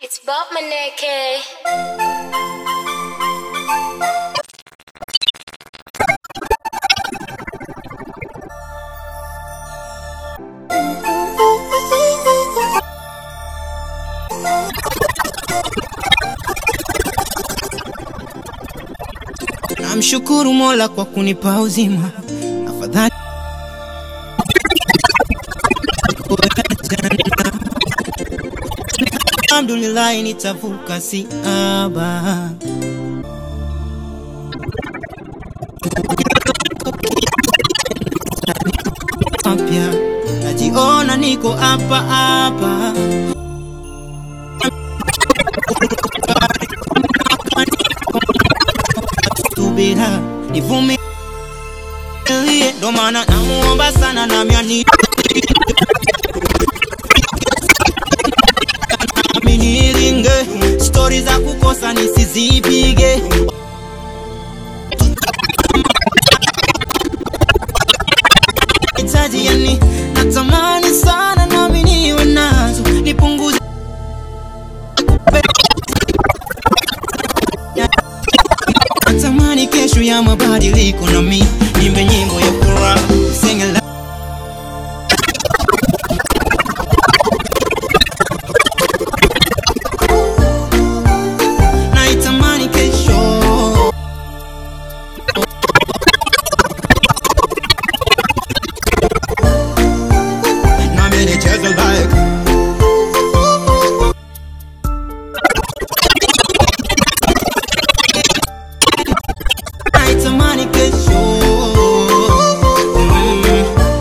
It's Bob Maneke. Namshukuru Mola kwa kunipa uzima, afadhali Alhamdulillah, nitavuka siaba. Mapya najiona niko hapa hapa subira nivumilie, ndo maana namuomba sana nami ani nami niringe stori za kukosa nisizipige hitaji yani natamani sana nami niwe nazo nipunguze natamani kesho ya mabadiliko nami nimbe nyimbo ya furaha sing it loud. naitamani kesho nami nicheze like naitamani kesho mm.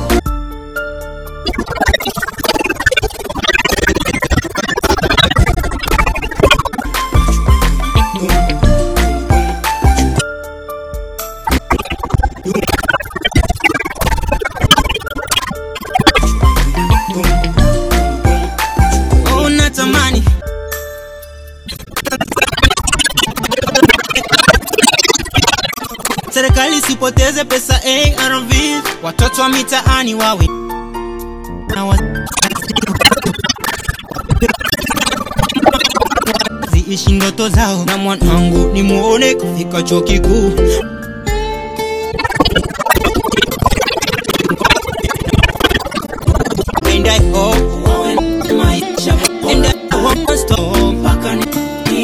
Oh, natamani serikali sipoteze pesa ARV, watoto wa mitaani wawe na wa- ziishi ndoto zao, na mwanangu nimuone kufika chuo kikuu. And I hope wawe na maisha and I won't stop mpaka ni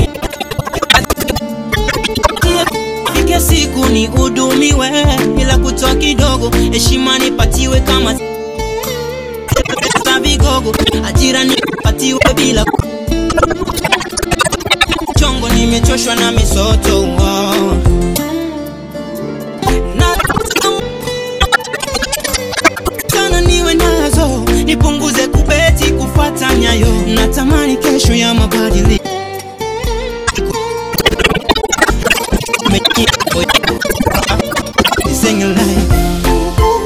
Fike siku ni hudumiwe bila kutoa kidogo, heshima nipatiwe kama za vigogo, ajira nipatiwe bila chongo. Nimechoshwa na misoto oh. Na- sana niwe nazo, nipunguze kubeti kufata nyayo, natamani kesho ya mabadiliko Sing it like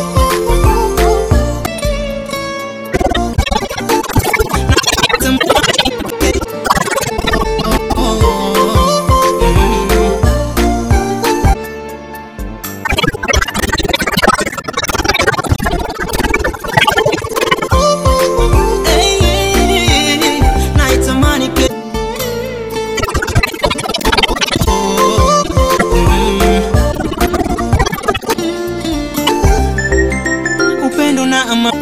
naitamani ke upendo na amani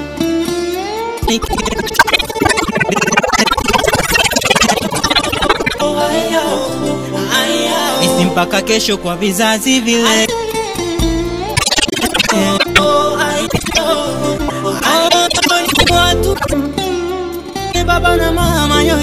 isi mpaka kesho kwa vizazi vile watu baba na mama yo